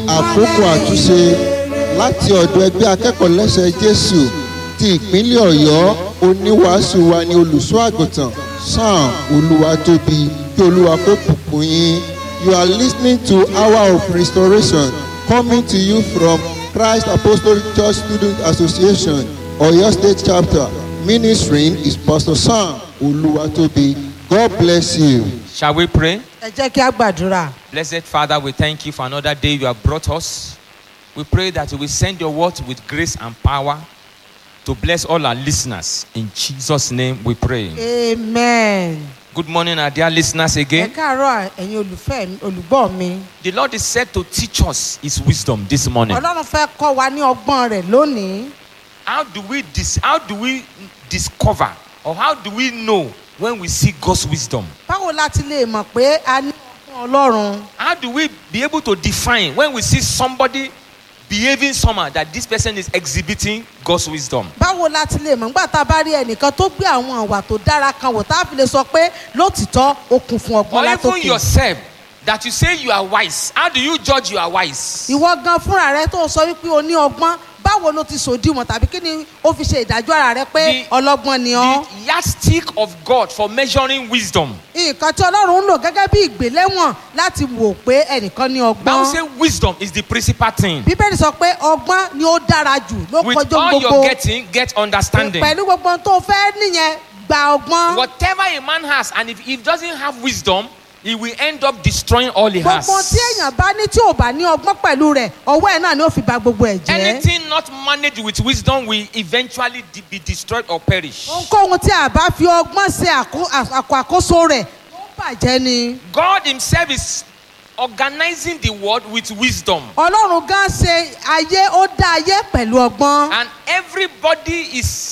àkókò àtúnṣe láti ọ̀dọ̀ ẹgbẹ́ akẹ́kọ̀ọ́ lẹ́sẹ̀ jésù ti ìpínlẹ̀ ọ̀yọ́ oníwàásù wa ní olùṣọ́ àgùntàn sam olúwatóbi kí olúwa kó bùkún yín you are listening to hour of restoration coming to you from christ apostolic church student association oyo state chapter ministering is pastor sam olúwatóbi god bless you. Shall we pray? ẹ jẹ́ kí a gbàdúrà. Blessed Father, we thank you for another day you have brought us. We pray that you will send your word with grace and power to bless all our listeners. In Jesus' name we pray. amen. Good morning, our dear listeners ẹ again. káàárọ̀ ẹ̀yin olùfẹ́ mi olùgbọ́ mi. The Lord is said to teach us his wisdom this morning. ọlọ́run fẹ́ kọ́ wa ní ọgbọ́n rẹ̀ lónìí. How do we dis- how do we discover or how do we know when we see God's wisdom? báwo la ti lè mọ̀ pé a ní ọgbọ́n ọlọ́run. How do we be able to define when we see somebody behaving somehow that this person is exhibiting God's wisdom? báwo la ti lè mọ̀ nígbà tá a bá rí ẹnìkan tó gbé àwọn àwà tó dára kan wò tá a fi lè sọ pé lótìtọ́ ó kún fún Or ọgbọ́n even látòkè. yourself that you say you are wise. How do you judge you are wise? ìwọ gan fúnra rẹ tó sọ wípé o ní ọgbọ́n báwo ló ti sòdiwọ̀n tàbí kí ni ó fi ṣe ìdájọ́ ara rẹ pé The- ọlọ́gbọ́n ni ọ́. The yardstick of God for measuring wisdom. nǹkan tí ọlọ́run ń lò gẹ́gẹ́ bí ìgbéléwọ̀n láti wò pé ẹnìkan ní Bible ọgbọ́n. say wisdom is the principal thing. bíbélì sọ pé ọgbọ́n ni ó dára jù ló With kọjú all gbogbo you're getting, get understanding. pẹ̀lú gbogbo ohun tó fẹ́ nìyẹn gba ọgbọ́n. Whatever a man has, and if he doesn't have wisdom, he will end up destroying all he has. gbogbo tí èèyàn bá ní tí ò bá ní ọgbọ́n pẹ̀lú rẹ̀ ọwọ́ ẹ̀ náà ni ó fi ba gbogbo ẹ̀ jẹ́. Anything not managed with wisdom will eventually de- be destroyed or perish. ohunkóhun tí a bá fi ọgbọ́n ṣe àkó- àkó àkóso rẹ̀ ó bàjẹ́ ni. God Himself is organizing the world with wisdom. ọlọ́run gan ṣe ayé ó dá ayé pẹ̀lú ọgbọ́n. And everybody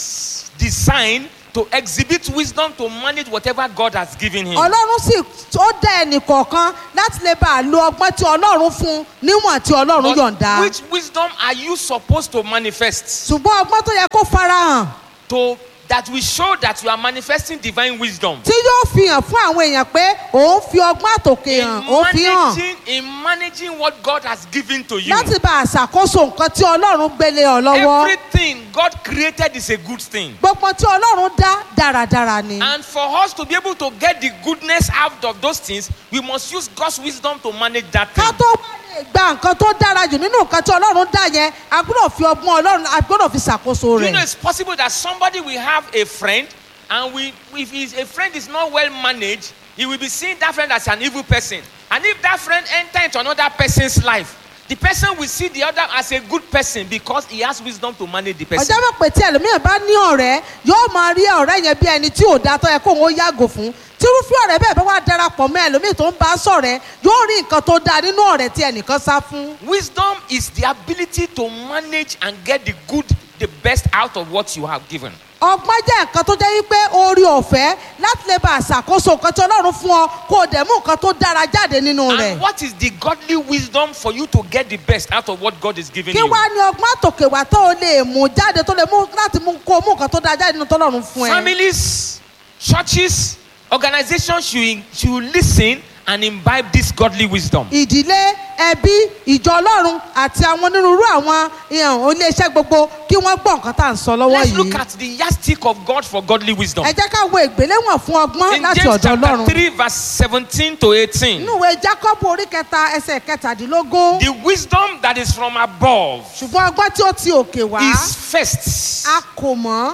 is designed to exhibit wisdom to manage whatever God has given him. ọlọ́run sì ó dá ẹnì kọ̀ọ̀kan láti lè bá a lo ọgbọ́n tí ọlọ́run fún un níwọ̀n tí ọlọ́run But yọ̀ǹda. which wisdom are you supposed to manifest? ṣùgbọ́n ọgbọ́n tó yẹ kó farahàn To that will show that you are manifesting divine wisdom. tí yóò fi hàn fún àwọn èèyàn pé òun fi ọgbọ́n àtòkè hàn In òun fi hàn managing, in managing what God has given to you. láti bá a ṣàkóso nǹkan tí ọlọ́run gbélé ọ lọ́wọ́. Everything God created is a good thing. gbogbo tí ọlọ́run dá dáradára ni. And for us to be able to get the goodness out of those things, we must use God's wisdom to manage that thing. ká tó wá lè gba nǹkan tó dára jù nínú nǹkan tí ọlọ́run dá yẹn a gbọ́dọ̀ fi ọgbọ́n ọlọ́run a gbọ́dọ̀ fi ṣàkóso Do you know rẹ̀. it's possible that somebody will have a friend and we, if his, a friend is not well managed, he will be seeing that friend as an evil person. And if that friend enter into another person's life, the person will see the other as a good person because he has wisdom to manage the person. ọjọ́ mọ̀ pé tí ẹlòmíràn bá ní ọ̀rẹ́ yóò máa rí ọ̀rẹ́ yẹn bí ẹni tí ò dá tó yẹ kó òun ó yàgò fún tírúfẹ́ ọ̀rẹ́ bẹ́ẹ̀ bá wà darapọ̀ mọ́ ẹlòmíì tó ń bá sọ̀rẹ́ yóò rí nǹkan tó dáa nínú ọ̀rẹ́ tí ẹnìkan sá fún. Wisdom is the ability to manage and get the good, the best out of what you have given. ọgbọ́n jẹ́ nǹkan tó jẹ́ wípé orí ọ̀fẹ́ láti lè bá àṣàkóso nǹkan tí ọlọ́run fún ọ kó o dẹ̀ mú nǹkan tó dára jáde nínú rẹ̀. And what is the godly wisdom for you to get the best out of what God is giving kí you? wá ní ọgbọ́n àtòkè wá tó o lè mú jáde tó lè mú láti mú kó o mú nǹkan tó dára jáde nínú tọ́lọ́run fún ẹ. Families, churches, organizations should, should listen and imbibe this godly wisdom. ìdílé ẹbí ìjọ ọlọ́run àti àwọn onírúurú àwọn ìhàn iléeṣẹ́ gbogbo kí wọ́n gbọ́ nǹkan tá à ń sọ lọ́wọ́ Let's look yìí. at the yardstick of God for godly wisdom. ẹ jẹ́ ká wo ìgbéléwọ̀n fún ọgbọ́n In láti James ọ̀dọ̀ chapter ọlọ́run. 3, verse 17 to 18. nínú ìwé jacob orí kẹta ẹsẹ̀ kẹtàdínlógún The wisdom that is from above ṣùgbọ́n ọgbọ́n tí ó ti òkè wá is first. a kò mọ́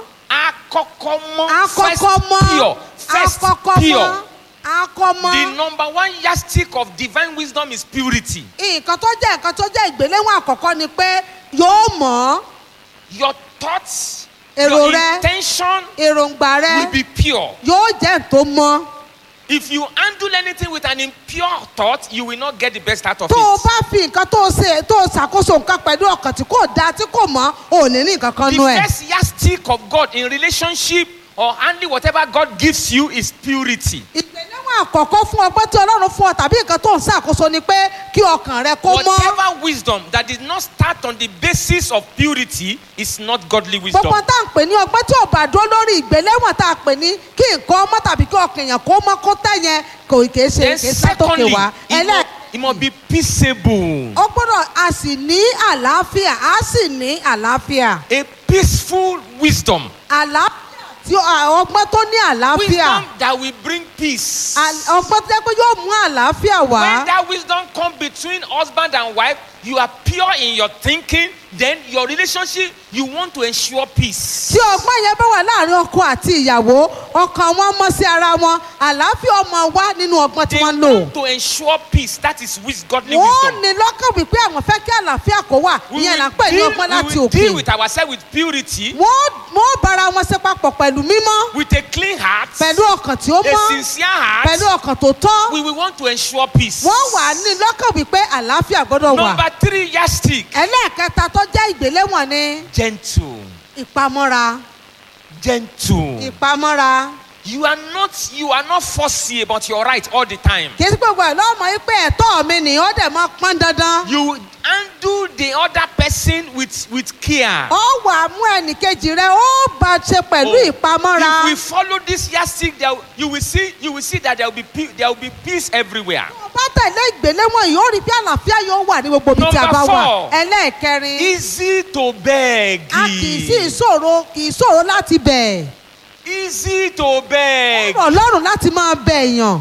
Akokomo, akọ́kọ́ first mọ́ pure. First akọ́kọ́ mọ́ pure. akọ́ The mọ́. number one yardstick of divine wisdom is purity. nǹkan tó jẹ́ nǹkan tó jẹ́ ìgbéléwọ̀n àkọ́kọ́ ni pé yóò mọ̀ Your thoughts, Èrò your rẹ. intention èròǹgbà rẹ will be pure. yóò jẹ́ tó mọ́. If you handle anything with an impure thought, you will not get the best out of tó o it. bá fi nǹkan tó o ṣe tó o ṣàkóso nǹkan pẹ̀lú ọkàn tí kò dáa tí kò mọ́ ò ní ní nǹkan kan The nú ẹ̀. first yardstick of God in relationship or handling whatever God gives you is purity. ìgbéléwọ̀n àkọ́kọ́ fún ọgbọ́n tí ọlọ́run fún ọ tàbí nǹkan tó ń ṣàkóso ni pé kí ọkàn rẹ kó mọ́. Whatever wisdom that did not start on the basis of purity is not godly wisdom. gbogbo tá à ń pè ní ọgbọ́n tí ò bá dúró lórí ìgbéléwọ̀n tá a pè ní kí nǹkan ọmọ tàbí kí ọkàn èèyàn kó mọ́ kó tẹ̀ yẹn kò kìí ṣe Then kìí sátòkè secondly, wá. it ẹlẹ́ must, it must be peaceable. ó gbọ́dọ̀ a sì ní àlàáfíà a sì ní àlàáfíà A peaceful wisdom. àlàáfíà tí ó- ọgbọ́n tó ní àlàáfíà Wisdom that will bring peace. À- ọgbọ́n tó jẹ́ pé yóò mú àlàáfíà wá When that wisdom come between husband and wife, you are pure in your thinking, then your relationship, you want to ensure peace. tí ọgbọ́n yẹn bá wà láàrin ọkọ àti ìyàwó ọkàn wọn mọ́ sí ara wọn àlàáfíà ọmọ wá nínú ọgbọ́n tí They wọ́n ń lò want to ensure peace. That is wis- godly wọ́n wisdom. ní lọ́kàn wípé àwọn fẹ́ kí àlàáfíà kó wà We ìyẹn là will, ń pè ní deal, ọgbọ́n we láti will òkè deal with ourselves with purity, wọ́n wọ́n bára wọn ṣe papọ̀ pẹ̀lú mímọ́ with a clean heart, pẹ̀lú ọkàn tí ó a mọ́ sincere heart. pẹ̀lú ọkàn tó tọ́ We will want to ensure peace. wọ́n wà ní lọ́kàn wípé àlàáfíà gbọ́dọ̀ wà Number three, yardstick. ẹlẹ́ẹ̀kẹta tó jẹ́ ìgbéléwọ̀n ni Gentle. ìpamọ́ra Gentle. ìpamọ́ra You are not you are not fussy about your right all the time. kì í sí gbogbo ẹ̀ lọ́mọ yìí pé ẹ̀tọ́ mi ni ó dẹ̀ máa pọ́n dandan You handle the other person with with care. ó wà á mú ẹnìkejì rẹ ó bá a ṣe pẹ̀lú Oh, ìpamọ́ra If we follow this yardstick, there, you will see you will see that there will be pe- there will be peace everywhere. tó bá tẹ̀lé ìgbéléwọ̀n yìí ó rí bí àlàáfíà yóò wà ní gbogbo ibi tí a bá Number wà four. ẹlẹ́ẹ̀kẹrin Easy to beg. a kì í sí ìṣòro kì í ṣòro láti bẹ̀ Easy to beg. ọ̀rọ̀ ọlọ́run láti máa bẹ̀ èèyàn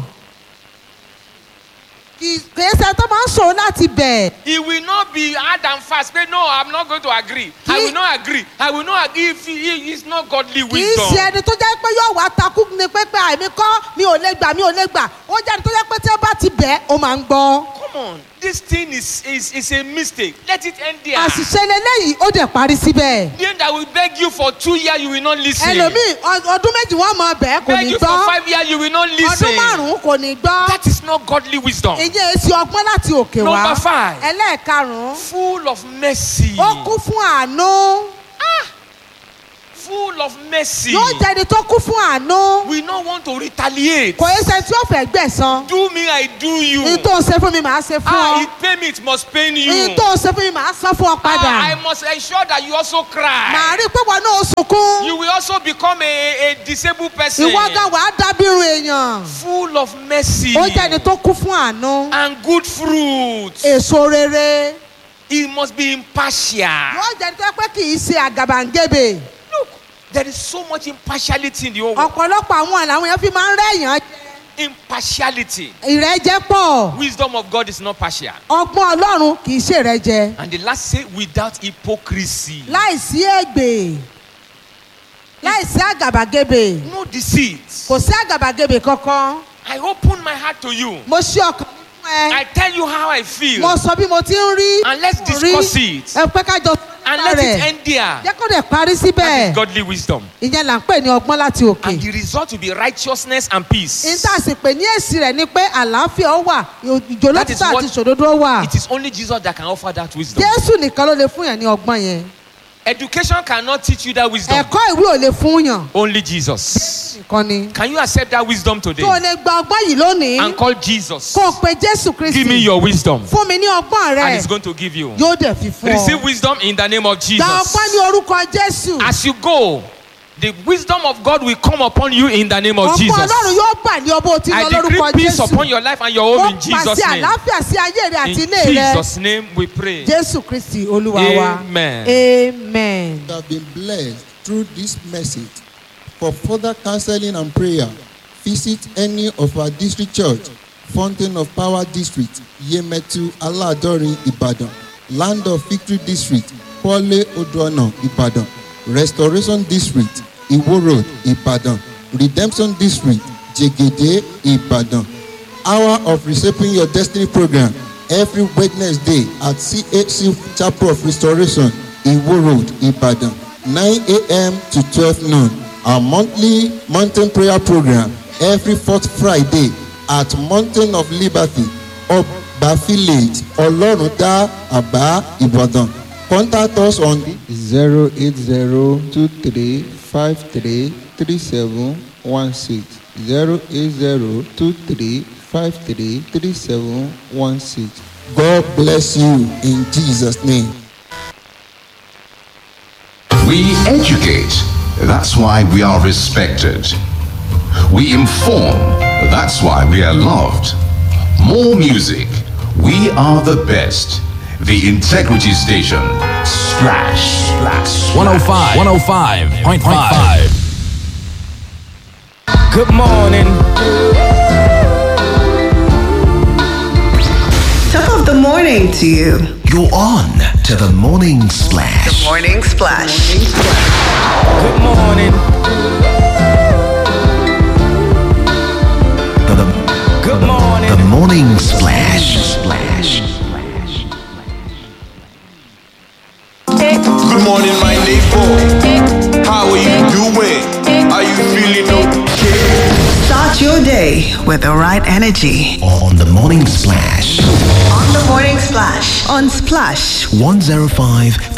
kì í kì í ṣe tó máa ń ṣòro láti bẹ̀ It will not be hard and fast. Say, no, I'm not going to agree. I will not agree. I will not agree if he is not godly kì í ṣe wisdom. ẹni tó jẹ́ pé yóò wá takú ni pé pé àìmí kọ́ mi ò lè gbà mi ò lè gbà ó jẹ́ ẹni tó jẹ́ pé tí wọ́n bá ti bẹ̀ ó máa ń gbọ́ Come on, this thing is is, is a mistake. Let it end there. àṣìṣe lélẹ́yìí ó dẹ̀ parí síbẹ̀ Then that will beg you for two years, you will not listen. ẹlòmíì ọ- ọdún méjì wọ́n mọ bẹ́ẹ̀ kò Beg ní you for gbọ́ five years, you will not ọdún listen. márùn-ún kò ní gbọ́ That is not godly wisdom. ìyẹn èsì ọgbọ́n láti òkè wá Number five. ẹlẹ́ẹ̀karùn-ún Full of mercy. ó kún fún àánú Full of mercy. yóò jẹ́ ẹni tó kún fún àánú We don't want to retaliate. kò yẹ sẹ́ni tí ó fẹ́ gbẹ̀san Do me, I do you. ní tó ń ṣe fún mi màá ṣe fún Ah, ọ it pain me, it must pain ní you. tó ń ṣe fún mi màá san fún ọ padà Ah, I must ensure that you also màá cry. rí i pé wọn náà ó sunkún You will also become a, a disabled person. ìwọ gan wàá dábìrún èèyàn Full of mercy ó jẹ́ ẹni tó kún fún àánú and good fruit. èso rere He must be impartial. yóò jẹ́ ẹni tó yẹ pé kì í ṣe àgàbàǹgebè Look, there is so much impartiality in the whole world. ọ̀pọ̀lọpọ̀ àwọn làwọn èèyàn fi máa ń rẹ́yàn Impartiality. ìrẹ́jẹ pọ̀ Wisdom of God is not partial. ọgbọ́n ọlọ́run kì í ṣe ìrẹ́jẹ And the last say, without hypocrisy. láìsí ègbè láìsí àgàbàgebè No deceit. kò sí àgàbàgebè kankan I open my heart to you. mo ṣí ọkàn mi fún ẹ I tell you how I feel. mo sọ bí mo ti ń rí And let's rí. discuss it. ẹ pé ká jọ And sọ let it rẹ̀ end there. jẹ́ kó dẹ̀ parí That síbẹ̀ is godly wisdom. ìyẹn là ń pè ní ọgbọ́n láti òkè And the result will be righteousness and peace. níta sì pè ní èsì rẹ̀ ni pé àlàáfíà ó wà That is ìjòlótìtà what- àti ìṣòdodo ó wà It is only Jesus that can offer that wisdom. jésù nìkan ló lè fún yàn ní ọgbọ́n yẹn Education cannot teach you that wisdom. ẹ̀kọ́ ìwé ò lè fún yàn Only Jesus. nìkan ni Can you accept that wisdom today? tó o lè gba ọgbọ́n yìí lónìí And call Jesus. kó o pe jésù Give me kristi your wisdom. fún mi ní ọgbọ́n And rẹ̀ He's going to give you. yóò dẹ̀ fi fún Receive ọ wisdom in the name of gba Jesus. ọgbọ́n ní orúkọ jésù As you go, the wisdom of God will come upon you in the name of ọgbọ́n Jesus. ọlọ́run yóò bà ní ọbọ̀ tí I lọ decree lórúkọ peace jésù upon your life and your ó home in Jesus' pàṣẹ name. àlàáfíà sí ayé rẹ àti In ilé rẹ Jesus' name we pray. jésù kristi olúwa wa Amen. amen. You have been blessed through this message. For further counseling and prayer, visit any of our district church, Fountain of Power District, Yemetu Aladori, Ibadan, Land of Victory District, Pole Odoana, Ibadan, Restoration District, Iwo Road, Ibadan, Redemption District, Jegede, Ibadan. Hour of Reshaping Your Destiny program every Wednesday at CHC Chapel of Restoration, Iwo Road, Ibadan, 9 a.m. to 12 noon. Our monthly mountain prayer program every fourth Friday at Mountain of Liberty, Oba Village, Oloruda, Aba, Ibadan. Contact us on zero eight zero two three five three three seven one six zero eight zero two three five three three seven one six. God bless you in Jesus' name. We educate. That's why we are respected. We inform. That's why we are loved. More music. We are the best. The Integrity Station. Splash. Splash. 105. 105.5. Good morning. Top of the morning to you. You're on to the morning splash. Morning Splash. Good morning. The, the, Good morning. the morning splash. Splash. Good morning, my neighbor. How are you doing? Are you feeling okay? Start your day with the right energy. On the morning splash. On the Morning Splash. On Splash 105.